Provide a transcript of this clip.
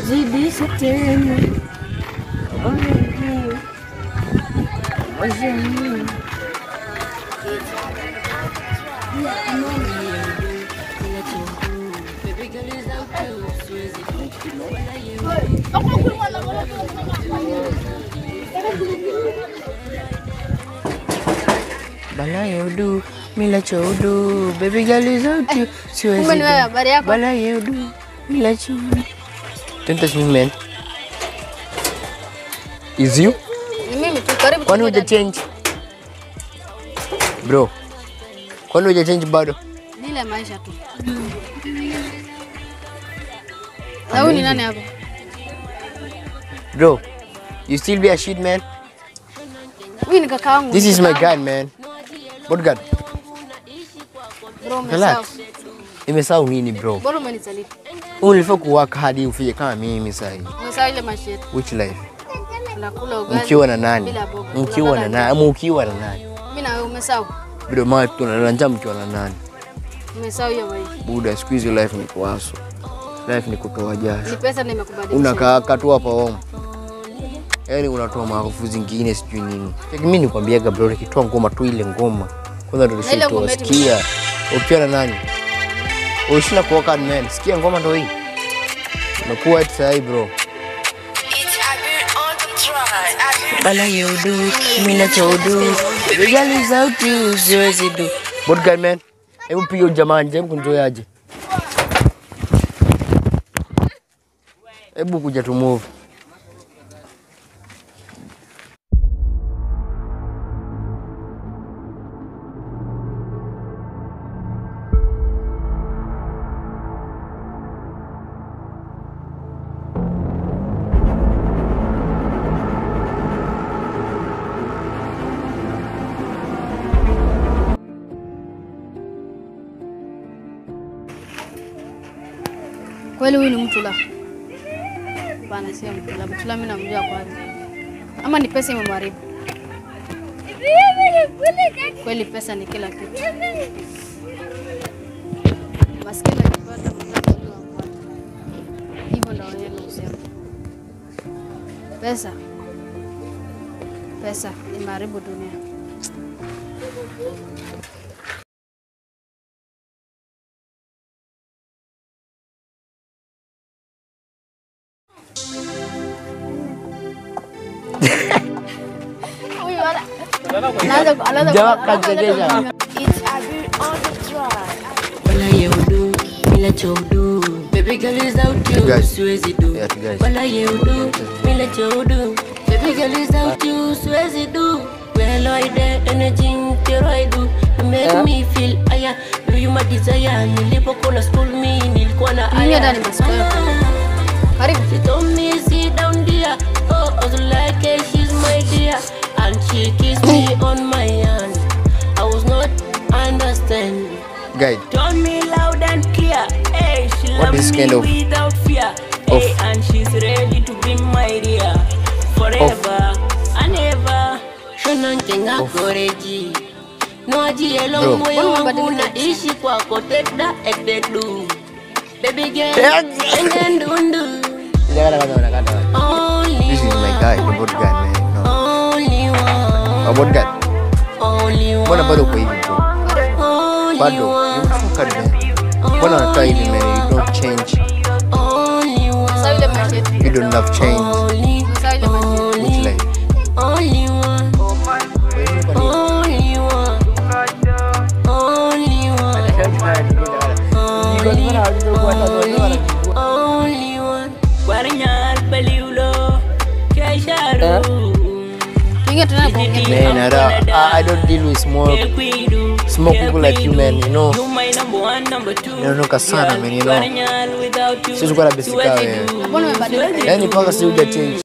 zidisha tena. Bala yeudu, mila choudu, baby girl is out you, siwezi Kumbe ni wewe, do. habari yako? Bala yeudu, mila choudu. Don't touch me man. Is you? Ni mimi tu karibu. Kwani tuende uja change? Bro. Kwani uja change bado? Ni ile maisha tu. Na huyu ni nani hapa? Bro. You still be a shit man? Huyu ni kaka wangu. This is my guy man. What God? Bro, umesahau. Relax. Imesahau nini bro? Bora umenisaliti. Ulifaa kuwaka hadi ufike kama mimi sasa hivi. Umesahau ile maisha yetu. Which life? Tunakula ugali. Mkiwa na nani? Bila boga. Mkiwa na Tunalala nani? Ama ukiwa na nani? Mimi na wewe umesahau. Bro, mama tunalala njaa mkiwa na nani? Umesahau hiyo maisha. Buda, siku hizi life ni kuwaso. Life ni kutoa jasho. Ni pesa ndio imekubadilisha. Unakaa katu hapa home. Yaani unatoa maarufu zingine sijui nini. Mimi nikwambiaga bro, nikitoa ngoma tu ile ngoma. Kwanza ndio Na ile ngoma nisitoa. yetu Sikia. Ukiwa na nani? Ulishinda kuoka man. Sikia ngoma ndio hii. Unakuwa eti sahi bro. Bala yeudu, mila choudu. Regali sauti siwezi do. What guy man? Hebu piga ujamaa nje, hebu kunjoyaje? Hebu kuja tu move. Kweli huyu ni Mtula? Hapana, sio Mtula. Mtula mimi namjua kwanza. Ama ni pesa imemharibu? Kweli pesa ni kila kitu. Maskini akipata mtaka ndio ampata. Hivyo ndio yeye husema. Pesa. Pesa imeharibu dunia. Huyu ana- anaanza anaanza Jamaa kachegesha. Wala yeudu, mila choudu. Baby girl is out You you, guys. siwezi do. Yes, guys. Wala yeudu, mila choudu. Baby girl is out you, siwezi do. Well, I did anything that I do. You make me feel higher. Baby, you my desire. Nilipokuwa school me, nilikuwa na Ingia haya. ndani basi, kwa hiyo. Karibu. She told me sit down there. Oh, I was like, hey, she's my dear. And she kissed me on my hand. I was not understand. Guide. Told me loud and clear, hey, she What loves is me kind of- without fear, hey, of- and she's ready to be my dear forever and ever. Shona nkenga koreji, noji elo Bro. moyo Mbona wangu umebadilika? naishi kwako teta etedu. Baby girl, Eje. engendundu, Kata kata kata kata. only This is my guy, the boat guy man. No. only A one, boat guy. only Mbona one, bado uko hivi bro? only Bado. You one, fuck man. Mbona unakaa hivi man? You don't change. only one. Sasa ile maisha yetu. You don't have change. Only, Sasa ile maisha yetu. Which only, life? only one, only one, only one, only, only one. Guaranyal peliulo, kesharu. Tuingie tunaenda kuongea. Man, I don't, I I don't deal with smoke. Smoke people like you, man, you know. You my number one, number two. Inaondoka sana, man, you know. Guaranyal without you. Siwezi kuwa na basic siwezi wewe. do. Mbona umebadilika? Yaani mpaka si uja change.